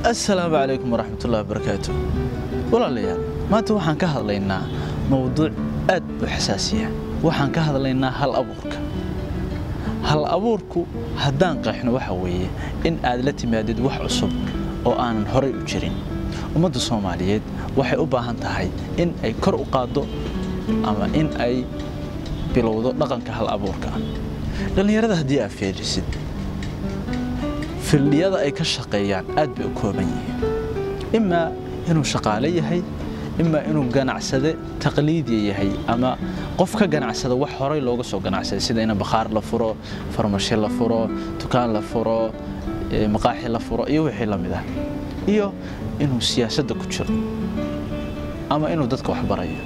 assalaamu calaykum waraxmatullahi wabarakaatu walaalayaal maanta waxaan ka hadlaynaa mowduuc aad u xasaasiya waxaan ka hadlaynaa hal abuurka hal abuurku haddaan qeexno waxa weeye in aad la timaadid wax cusub oo aanan horay u jirin ummadda soomaaliyeed waxay u baahan tahay in ay kor u qaaddo ama in ay bilowdo dhaqanka hal abuurka dhallinyarada haddii aad fiirisid fildhiyada ay ka shaqeeyaan aad bay u kooban yihiin imaa inuu shaqaale yahay imaa inuu ganacsade taqliidiya yahay ama qof ka ganacsada wax horay looga soo ganacsaday sida in bakhaar la furo farmasho la furo dukaan la furo maqaaxi la furo iyo wixii la mid ah iyo inuu siyaasadda ku jiro ama inuu dadka wax barayo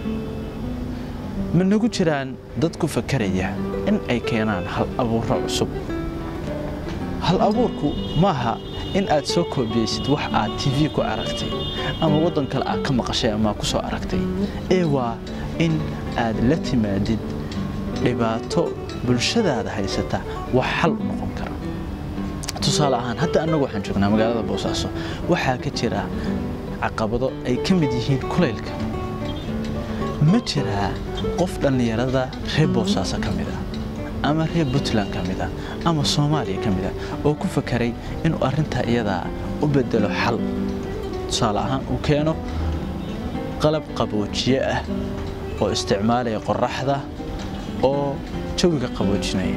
ma nagu jiraan dad ku fakaraya in ay keenaan hal abuuro cusub hal abuurku maaha in aad soo koobiyeysid wax aad tv ku aragtay ama waddan kale aad ka maqashay ama ku soo aragtay ee waa in aad la timaadid dhibaato bulshadaada haysata wax xal u noqon kara tusaale ahaan hadda annagu waxaan joognaa magaalada boosaaso waxaa ka jira caqabado ay ka mid yihiin kulaylka ma jiraa qof dhallinyarada reer boosaaso ka mid ah ama reer puntland ka mid ah ama soomaaliya ka mid ah oo ku fakaray inuu arrintaa iyadaa u bedelo xal tusaale ahaan uu keeno qalab qaboojiye ah oo isticmaalaya qoraxda oo jawiga qaboojinaya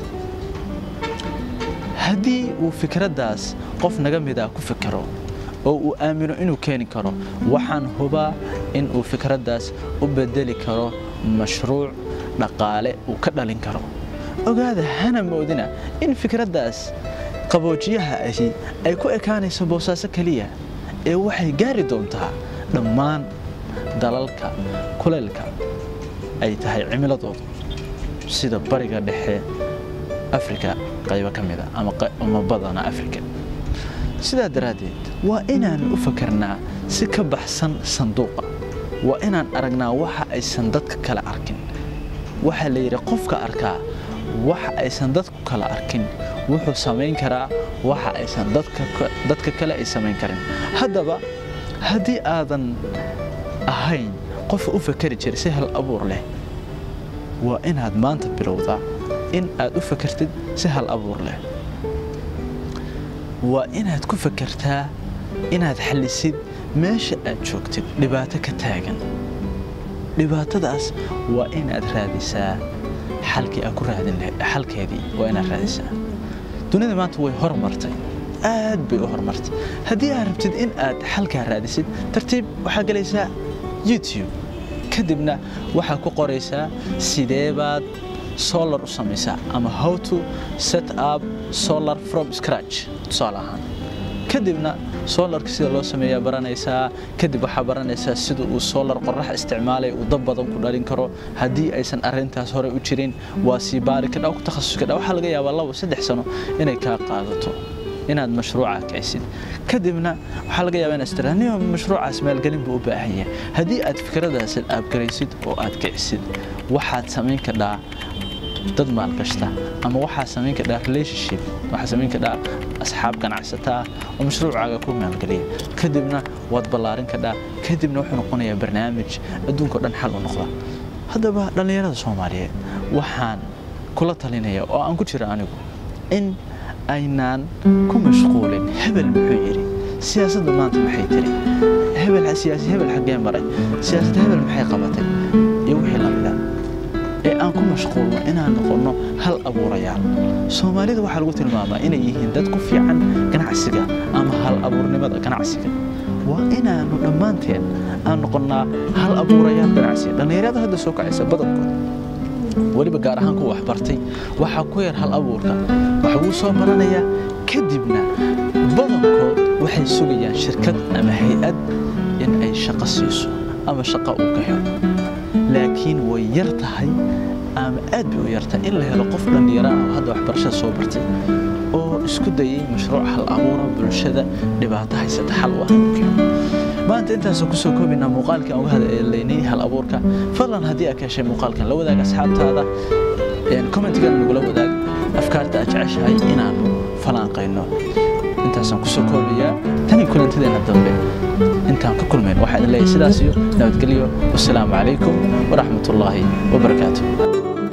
haddii uu fikraddaas qof naga mida ku fikero oo uu aamino inuu keeni karo waxaan hubaa in uu fikraddaas u bedeli karo mashruuc dhaqaale uu ka dhalin karo ogaada hana moodina in fikraddaas qaboojiyaha ahi ay ku ekaanayso boosaaso keliya ee waxay gaari doontaa dhammaan dalalka kuleylka ay tahay cimiladoodu sida bariga dhexe afrika qaybo ka mida ama badana afrika sidaa daraaddeed waa inaan u fakarnaa si ka baxsan sanduuqa waa inaan aragnaa waxa aysan dadka kale arkin waxaa la yidhi qofka arkaa waxa aysan dadku kala arkin wuxuu samayn karaa waxa aysan dadka kale ay samayn karin haddaba haddii aadan ahayn qof u fakari jira si hal abuur leh waa inaad maanta bilowdaa in aad u fakartid si hal abuur leh waa inaad ku fakartaa inaad xallisid meesha aad joogtid dhibaato ka taagan dhibaatadaas waa inaad raadisaa xalkii aad ku raadin lahayd xalkeedii waa inaad raadisaa dunida maanta way hormartay aad bay u hormartay haddii aad rabtid in aad xalkaa raadisid tartiib waxaa gelaysaa youtube kadibna waxaa ku qoraysaa sidee baad solar u samaysaa ama how to set up solar from scratch tusaale ahaan kadibna solarka sida loo sameeyaa baranaysaa kadib waxaa baranaysaa sida uu solar qorax isticmaalay uu dab badan ku dhalin karo haddii aysan arrintaas hore u jirin waa sii baari kadha ku takhasus kadha waxaa laga yaabaa labo saddex sano inay kaa qaadato inaad mashruuca kicisid kadibna waxaa laga yaabaa inaad istiraaniyo mashruucaas maalgelin buu u baahan yahay haddii aad fikradaas aabgaraysid oo aad kicisid waxaad samayn kadhaa dad maalgashta ama waxaa samayn kadhaa relationship waxaa samayn kadhaa asxaab ganacsataa oo mashruucaaga ku maalgeliya kadibna waad ballaarin kadhaa kadibna wuxuu noqonayaa barnaamij adduunkao dhan xal u noqda haddaba dhallinyarada soomaaliyeed waxaan kula talinaya oo aan ku jira anigu in aynaan ku mashquulin hebel muxuu yidhi siyaasadda maanta maxay tiri hebel siyaasi hebel xaggee maray siyaasadda hebel maxay qabatay iyo wixii la mida ee aan ku mashquulno inaan noqonno hal abuurayaal soomaalida waxaa lagu tilmaamaa inay yihiin dad ku fiican ganacsiga ama hal abuurnimada ganacsiga waa inaannu dhammaanteen aan noqonnaa hal abuurayaal ganacsiga dhallinyarada hadda soo kacaysa badankood weliba gaar ahaan kuwa waxbartay waxaa ku yar hal abuurka wax wuu soo baranayaa kadibna badankood waxay sugayaan shirkad ama hay-ad in ay shaqo siiso ama shaqo uu ka helo laakiin way yar tahay ama aad bay u yartahay in la helo qof dhallinyaro ah oo hadda waxbarashada soo bartay oo isku dayay mashruuc hal abuura bulshada dhibaato haysata xal u ahaan keeno maanta intaasoo kusoo koobaynaa muuqaalkii aan uga hadlaynay hal abuurka fadlan haddii aad ka heshay muuqaalkan la wadaag asxaabtaada commentigan nagula wadaag afkaarta aad jeceshahay inaannu falanqayno intaasaan kusoo koobayaa tani kulantadeena dambe intaan ka kulmayn waxaa idin leeyahay sidaas iyo nabadgelyo wasalaamu calaykum waraxmatullaahi wabarakaatu